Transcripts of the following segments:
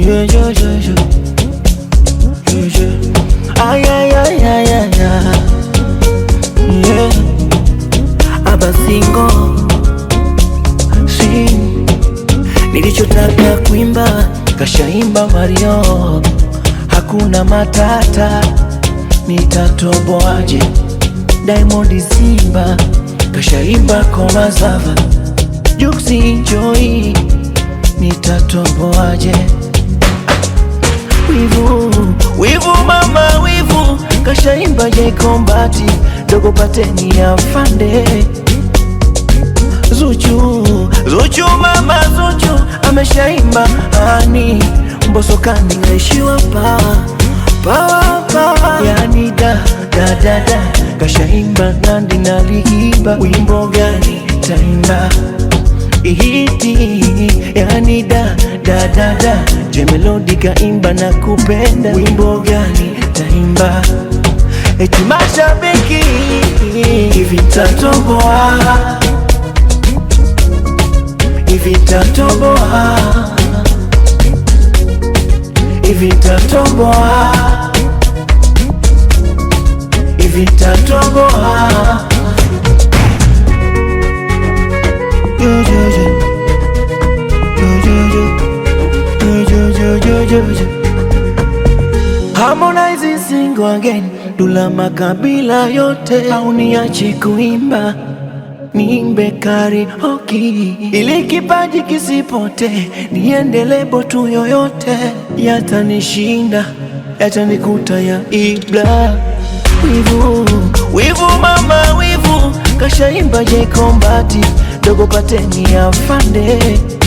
Yeah, yeah, yeah, yeah. Yeah, yeah. Ay, ay, ay, ay, ay, ay. Yeah. Abasingo si nilichotaka kuimba kashaimba Mario, hakuna matata, nitatoboaje? Diamond Simba kashaimba koma zava, Juksi Joy nitatoboaje? Wivu, wivu mama wivu, kashaimba J Kombati, dogo pateni ya fande Zuchu, Zuchu mama Zuchu, ameshaimba ani Mbosokani kaishiwa pa pa pa, yani da da da da, kashaimba Nandi na Liiba, wimbo gani taimba ihiti yani da da da da Jemelodi kaimba na kupenda wimbo gani taimba eti mashabiki hivi tatoboa hivi tatoboa hivi tatoboa hivi tatoboa Yo, yo, yo. Yo, yo, yo. Yo, yo, yo, yo, yo, yo. Harmonize single again, Dula makabila yote au niache kuimba niimbe karaoke ili kipaji kisipote, niende lebo tu yoyote, yatanishinda yatanikuta ya ibla. Wivu, wivu mama wivu, kashaimba J Kombati, dogo pateni ya fande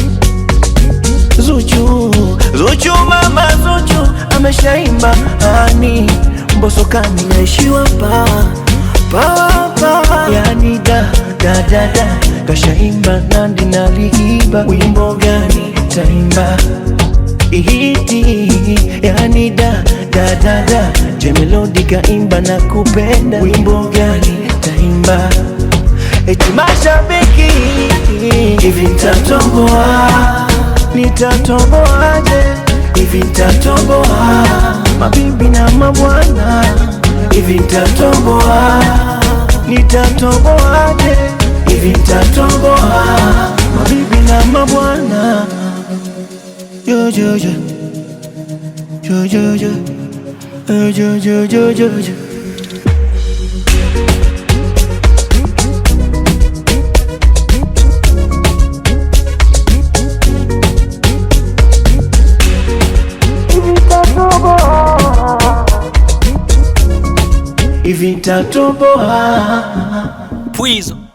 Zuchu, Zuchu mama Zuchu ameshaimba ani Mbosokani naishiwa pa pa pa, yani da da da da, kashaimba Nandi na Liiba, wimbo gani taimba ihiti yani da da da da, Jemelodi kaimba na kupenda, wimbo gani taimba eti mashabiki hivi nitatoboa, nitatoboaje? Hivi nitatoboa, mabibi na mabwana, hivi nitatoboa, nitatoboaje? Hivi nitatoboa, mabibi na mabwana, yo yo yo yo yo yo yo yo yo yo yo yo hivi nitatoboa Pwizo